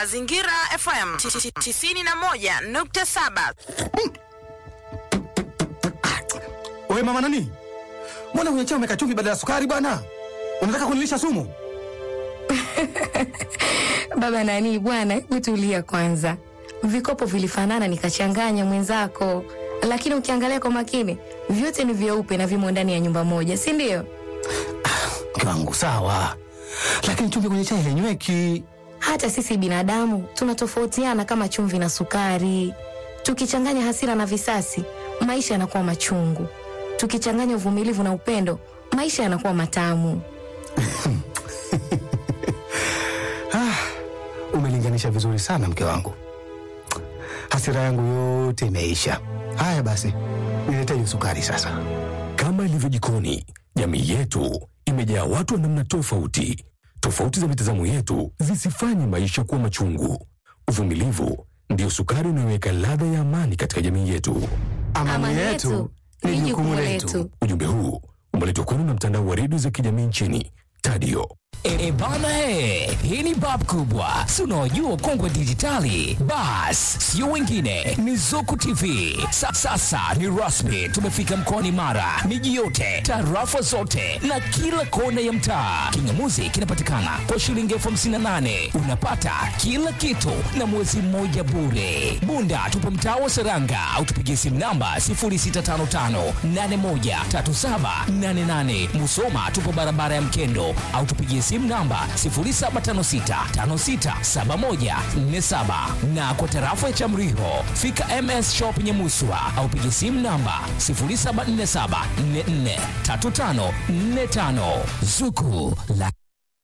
Mazingira FM 91.7. Wewe mama nani? Mbona kwenye chai umeweka chumvi badala ya sukari bwana? Unataka kunilisha sumu? Baba nani bwana, hebu tulia kwanza. Vikopo vilifanana nikachanganya mwenzako, lakini ukiangalia kwa makini vyote ni vyeupe na vimo ndani ya nyumba moja, si ndio? Mke wangu sawa, lakini chumvi kwenye chai hainyweki. Hata sisi binadamu tunatofautiana kama chumvi na sukari. Tukichanganya hasira na visasi, maisha yanakuwa machungu. Tukichanganya uvumilivu na upendo, maisha yanakuwa matamu. Umelinganisha vizuri sana mke wangu, hasira yangu yote imeisha. Haya basi, niletee hiyo sukari sasa. Kama ilivyo jikoni, jamii yetu imejaa watu wa namna tofauti. Tofauti za mitazamo yetu zisifanye maisha kuwa machungu. Uvumilivu ndiyo sukari unayoweka ladha ya amani katika jamii yetu. Amani yetu ni jukumu letu. Ujumbe huu umeletwa kwenu na mtandao wa redio za kijamii nchini Tadio. E bana he, hii ni bab kubwa, si unaojua kongwe dijitali. Bas, sio wengine, ni Zuku TV. Sa, sasa ni rasmi, tumefika mkoani Mara, miji yote, tarafa zote na kila kona ya mtaa. Kingamuzi kinapatikana kwa shilingi elfu hamsini na nane unapata kila kitu na mwezi mmoja bure. Bunda tupo mtaa wa Seranga au tupigie simu namba 0655813788. Musoma tupo barabara ya Mkendo au tupigie simu namba 0756567147 na kwa tarafa ya Chamriho fika MS Shop Nyamuswa au pigie simu namba 0747443545 Zuku la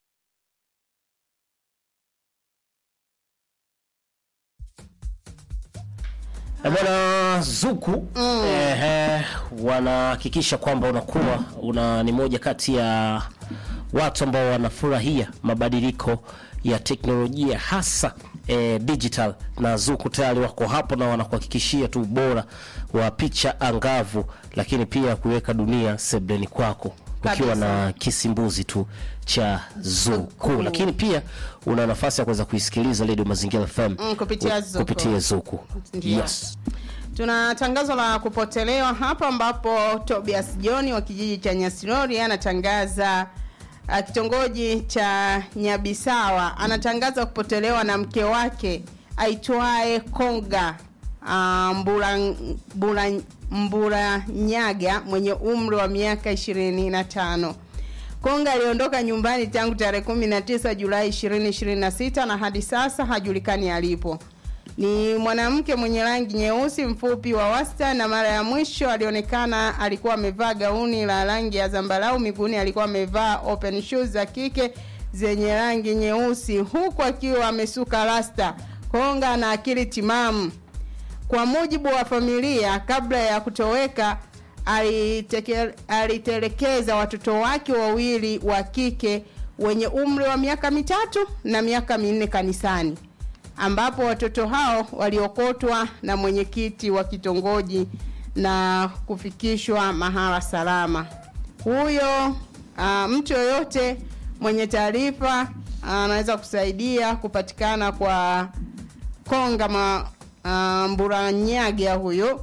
Eh, Bwana Zuku eh, wanahakikisha kwamba unakuwa una ni moja kati ya watu ambao wanafurahia mabadiliko ya teknolojia hasa eh, digital, na Zuku tayari wako hapo na wanakuhakikishia tu ubora wa picha angavu, lakini pia kuweka dunia sebleni kwako ukiwa na kisimbuzi tu cha Zuku, lakini pia una nafasi ya kuweza kuisikiliza Radio Mazingira FM Mm, kupitia Zuku. kupitia Zuku. Ndiyo. Yes. Tuna tangazo la kupotelewa hapa ambapo Tobias John wa kijiji cha Nyasirori anatangaza uh, kitongoji cha Nyabisawa anatangaza kupotelewa na mke wake aitwaye Konga uh, Mbura, Mbura, Mbura Nyaga mwenye umri wa miaka ishirini na tano. Konga aliondoka nyumbani tangu tarehe 19 Julai 2026 na hadi sasa hajulikani alipo. Ni mwanamke mwenye rangi nyeusi mfupi wa wastani na mara ya mwisho alionekana alikuwa amevaa gauni la rangi ya zambarau, miguuni alikuwa amevaa open shoes za kike zenye rangi nyeusi huku akiwa amesuka rasta. Konga ana akili timamu. Kwa mujibu wa familia, kabla ya kutoweka aliteke- alitelekeza watoto wake wawili wa kike wenye umri wa miaka mitatu na miaka minne kanisani, ambapo watoto hao waliokotwa na mwenyekiti wa kitongoji na kufikishwa mahala salama. Huyo uh, mtu yoyote mwenye taarifa anaweza kusaidia kupatikana kwa Konga ma, uh, Mburanyaga huyo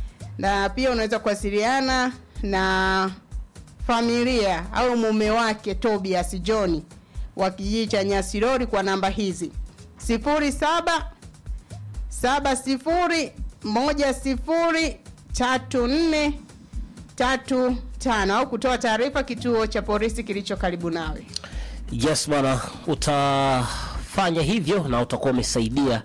na pia unaweza kuwasiliana na familia au mume wake Tobias John wa kijiji cha Nyasirori kwa namba hizi sifuri saba saba sifuri moja sifuri tatu nne tatu tano au kutoa taarifa kituo cha polisi kilicho karibu nawe. Yes bwana, utafanya hivyo na utakuwa umesaidia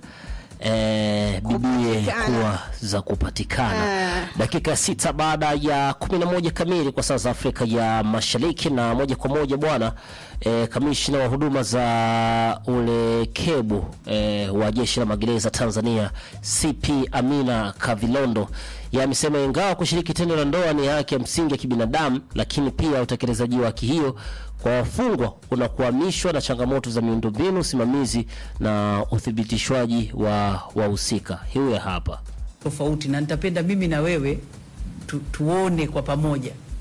eh, bibie Kupatikana. kuwa za kupatikana. Ah. Dakika sita baada ya kumi na moja kamili kwa saa za Afrika ya Mashariki, na moja kwa moja bwana eh, kamishna wa huduma za ulekebu eh, wa jeshi la magereza Tanzania CP Amina Kavilondo yeye amesema ingawa kushiriki tendo la ndoa ni haki ya msingi ya kibinadamu, lakini pia utekelezaji wa haki hiyo kwa wafungwa unakuhamishwa na changamoto za miundombinu, usimamizi na uthibitishwaji wa wahusika. Hiyo ya hapa tofauti na nitapenda mimi na wewe tu, tuone kwa pamoja